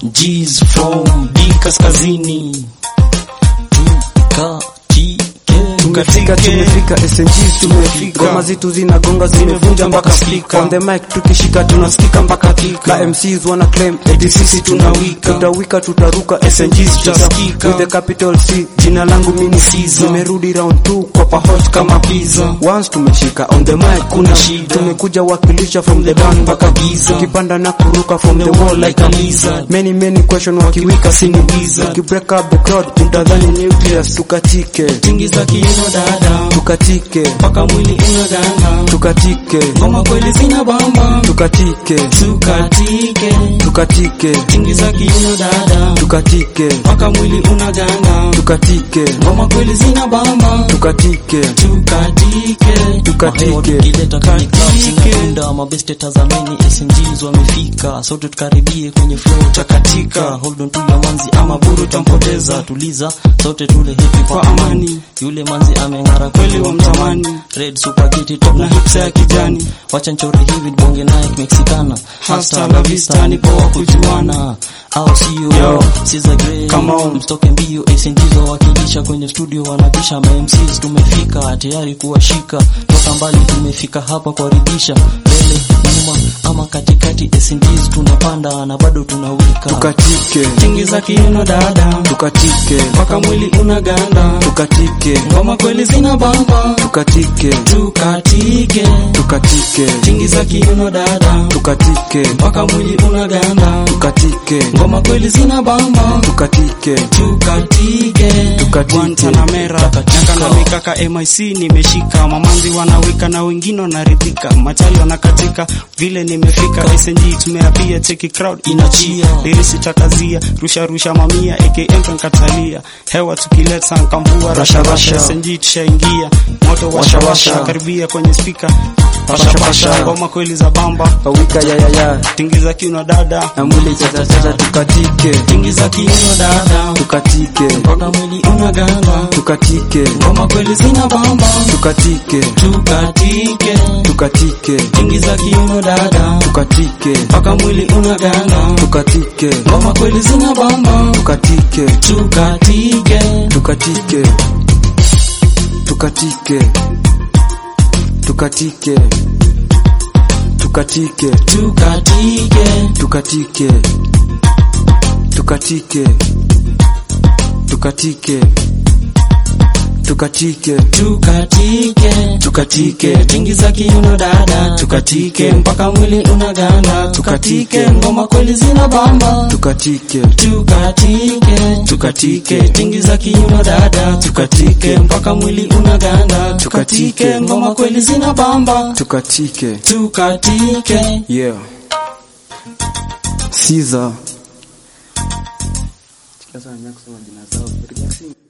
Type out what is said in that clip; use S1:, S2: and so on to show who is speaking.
S1: G's from D kaskazini
S2: Tumefika, tumefika, SNGs tumefika, ngoma zetu zinagonga zimevunja mpaka speaker. On the mic tukishika tunasikika mpaka kika. MCs wana claim eti sisi tunawika, tutawika, tutaruka, SNGs tutasikika. With the capital C, jina langu mimi Caesar, nimerudi round 2 kwa pa hot kama pizza. Once tumeshika on the mic kuna shida, tumekuja wakilisha from the down mpaka giza, tukipanda na kuruka from the wall like a lizard. Many many question wakiwika sini giza, tukibreak up the crowd utadhani nucleus, tukatike
S1: tingi za kiuno dada
S2: tukatike
S1: mpaka mwili unaganda
S2: tukatike
S1: ngoma kweli zina bamba
S2: tukatike
S1: tukatike
S2: tukatike
S1: tingi za kiuno dada
S2: tukatike
S1: mpaka mwili unaganda
S2: tukatike
S1: ngoma kweli zina bamba
S2: tukatike
S1: tukatike
S2: tukatike
S3: tukileta kwenye club zinapenda mabeste tazameni SMGs wamefika sote tukaribie kwenye flow takatika hold on to your manzi ama buru tampoteza tuliza sote tule hipi kwa amani yule manzi ameng'ara kweli wa mtamani red spaghetti top na hips ya kijani wacha nchori hivi bonge Nike mexicana hasta la vista ni poa kujuana au sio
S1: Yo.
S3: Siza Grey
S1: Come on.
S3: mstoke mbio SNGs wawakilisha kwenye studio wanapisha ma MCs tumefika tayari kuwashika toka mbali tumefika hapa kuwaridhisha mbele nyuma ama katikati SNGs tunapanda na bado tunawika
S2: tukatike
S1: tingi za kiuno dada
S2: tukatike
S1: mpaka mwili unaganda
S2: tukatike
S1: ngoma kweli zina bamba
S2: tukatike
S1: tukatike
S2: tukatike
S1: tingi za kiuno dada
S2: tukatike
S1: mpaka mwili unaganda
S2: tukatike
S1: ngoma kweli zina bamba
S2: tukatike
S1: tukatike
S2: Tukatike.
S1: Guantanamera nyaka na mikaka MIC nimeshika mamanzi wanawika na wengine wanaridhika machali wanakatika vile nimefika SNG tumeapia cheki crowd inachia lirisi takazia rusha rusha mamia AKM kankatalia hewa tukileta nkamvua rasha rasha SNG tushaingia moto washa washa karibia kwenye speaker pasha pasha ngoma kweli za bamba
S2: pawika yayaya
S1: tingiza kiuno dada
S2: na mwili chachachacha tukatike
S1: tingiza kiuno dada
S2: tukatike
S1: mpaka mwili unaganda
S2: tukatike
S1: ngoma kweli zina bamba
S2: tukatike
S1: tukatike
S2: tukatike
S1: tingiza kiuno dada
S2: tukatike
S1: mpaka mwili unaganda
S2: tukatike
S1: ngoma kweli zina bamba
S2: tukatike
S1: tukatike
S2: tukatike tukatike tukatike tukatike
S1: tukatike
S2: tukatike tukatike tukatike tukatike
S1: tukatike tukatike tingiza kiuno dada tukatike mpaka mwili unaganda tukatike ngoma kweli zina bamba
S2: tukatike
S1: tukatike tukatike tingiza kiuno dada tukatike mpaka mwili unaganda tukatike ngoma kweli zina bamba
S2: tukatike
S1: tukatike
S2: yeah Caesar